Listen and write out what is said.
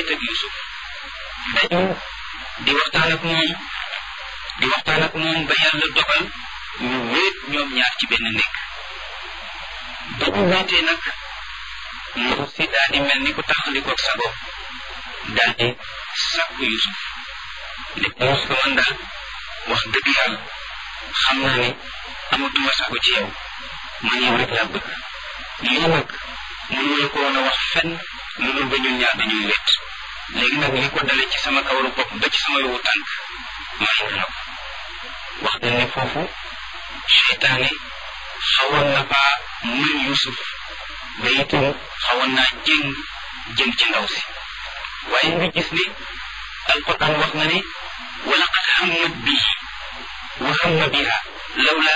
wéet ak Yusuf dañu di waxtaan ak moom di waxtaan ak moom ba yàlla dogal ñu wéet ñoom ñaar ci benn nekk ba ñu wéetee nag ndaw si daal di mel ni ku taxalikoog sago daal di sàkku Yusuf ne ko Yusuf man daal wax dëgg yàlla xam naa ne amatuma sago ci yow man yow rek laa bëgg lii nag mënuñu ko woon a wax fenn lu dul ba ñun ñaar dañuy wéet léegi nag li ko dale ci sama kawaru bopp ba ci sama yowu tànk may na ko wax dañ ne foofu seytaane xawoon na faa mën Yusuf ba itam xawoon naa jéng jëm ci ndaw si waaye nga gis ne alquran wax na ne wa laqad hammat bihi wa hamma biha lawla